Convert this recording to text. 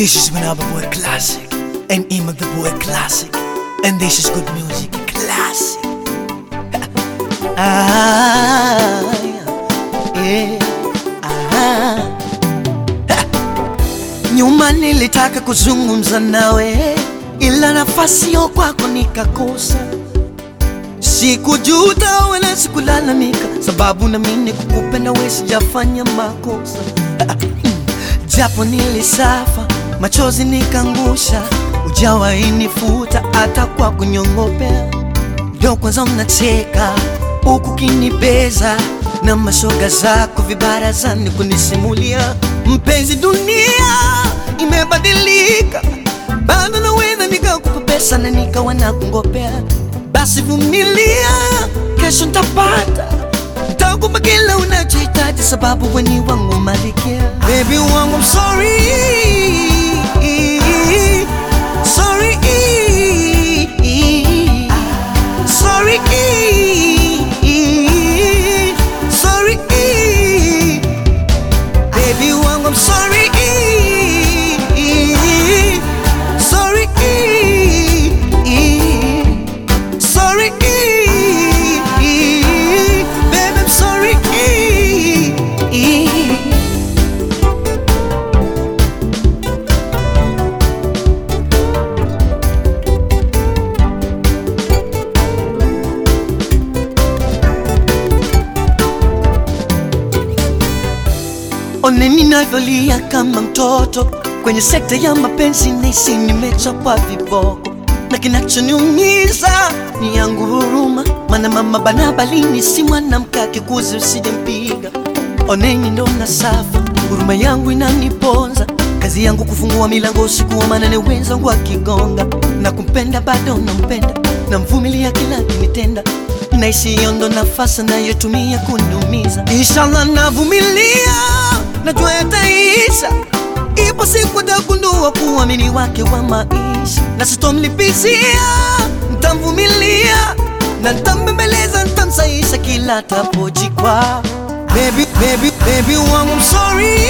This is Manaba Boy Classic and Ima the Boy Classic. And this is good music classic. ah, yeah, ah. Nyuma nilitaka kuzungumza nawe, ila nafasi yo kwako nikakosa. Sikujuta wala sikulalamika, sababu naamini kukupenda wewe sijafanya makosa. Japo nilisafa, machozi nikangusha, ujawahi nifuta hata kwa kunyongopea. Leo kwanza mnacheka huku kinibeza na mashoga zako vibarazani kunisimulia. Mpenzi, dunia imebadilika, bado naweza nikakupa pesa na nikawa nakungopea. Basi vumilia, kesho ntapata, ntakupa kila unachohitaji, sababu weni wangu malikia. Baby wangu, I'm sorry, sorry, sorry, sorry, baby wangu, I'm sorry, sorry, sorry, baby, I'm sorry. One ninavyolia kama mtoto kwenye sekta ya mapenzi, nahisi nimechapwa viboko, na kinachoniumiza ni yangu huruma, maana mama bana balini si mwanamke akikuzi usijempiga. Oneni ndo na safa, huruma yangu inaniponza, kazi yangu kufungua milango usiku wa manane, wenzangu wakigonga, na kumpenda bado nampenda, namvumilia kila kinitenda naishi hiyo ndo nafasi nayotumia kuniumiza. Inshallah navumilia, najua yataisha. Ipo siku tagundua kuamini wake wa maisha, na sitomlipizia, ntamvumilia na ntambembeleza, ntamsaisha kila tapojikwa. Baby, baby, baby wangu, I'm sorry